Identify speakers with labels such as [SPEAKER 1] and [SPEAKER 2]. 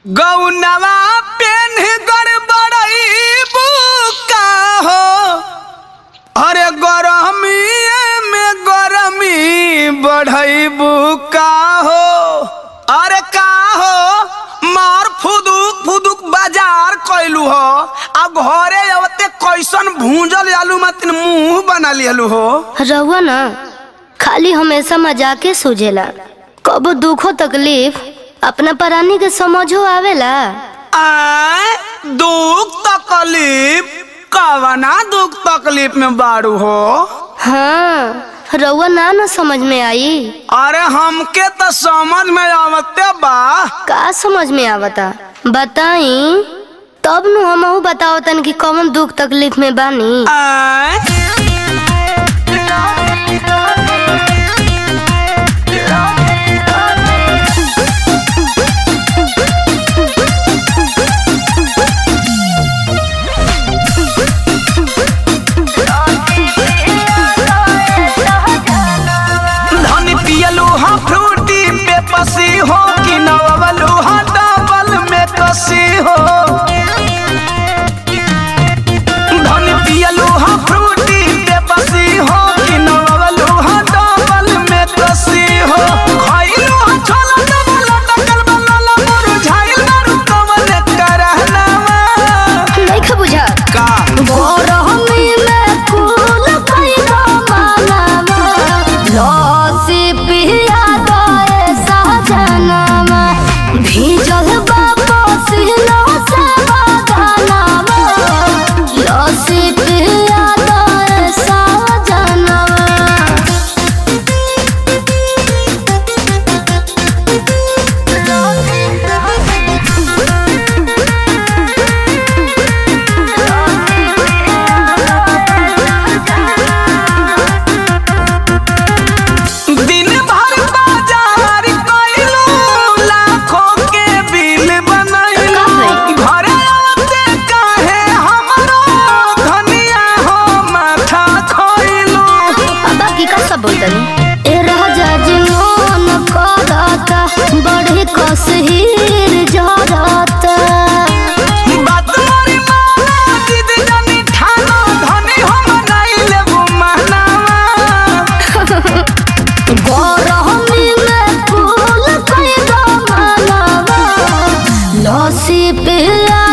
[SPEAKER 1] गौनवा PAN गड़बड़ई बुका हो अरे गरमी में गरमी बढ़ई बुका हो अरे का हो मार फुदुक फुदुक बाजार कैलू हो अब घरे अवते कैसन भूंजल आलू मतिन मुंह बना लियलू हो
[SPEAKER 2] रहुआ ना खाली हमेशा मजाके सूझेला कबो दुखो तकलीफ अपना परानी के समझो आवेला
[SPEAKER 1] आय दुख तकलीफ कवना दुख तकलीफ में बाड़ू हो
[SPEAKER 2] हाँ रहुआ ना ना समझ में आई
[SPEAKER 1] अरे हमके तो समझ में आवते बा
[SPEAKER 2] का समझ में आवता बताई तब नु हमहू बताओ तन कि कौन दुख तकलीफ में बानी
[SPEAKER 1] आय धनी पियलू हा फ्रूटी पे पसी हो कि नवलू हा डबल में कसी हो धनी पियलू हा फ्रूटी पे पसी हो कि नवलू हा डबल में कसी हो खइलू हा छोला डबल डकल बलला मुरझाइल दारू कमल करहनावा
[SPEAKER 2] नहीं खा बुझा
[SPEAKER 1] का
[SPEAKER 2] गरमी में फूल खइलो मालावा लस्सी पिया दए सहजनामा भीजल बा पसीना से बदनामा लस्सी पिया दए सहजनामा
[SPEAKER 1] दिन भर बाजार कइलू लाखों के बिल बनैलू घरे आते काहे हमरो धनिया हो माथा खोइलू
[SPEAKER 2] अब की का सब बोलतनी ए राजा जी मोन करता बड़ी कसहीर जरता
[SPEAKER 1] बात मोरी माना जिद जानी ठानो धनी हम नहीं लेबू महनावा
[SPEAKER 2] गरमी में फूल कइलो मालावा लस्सी पिया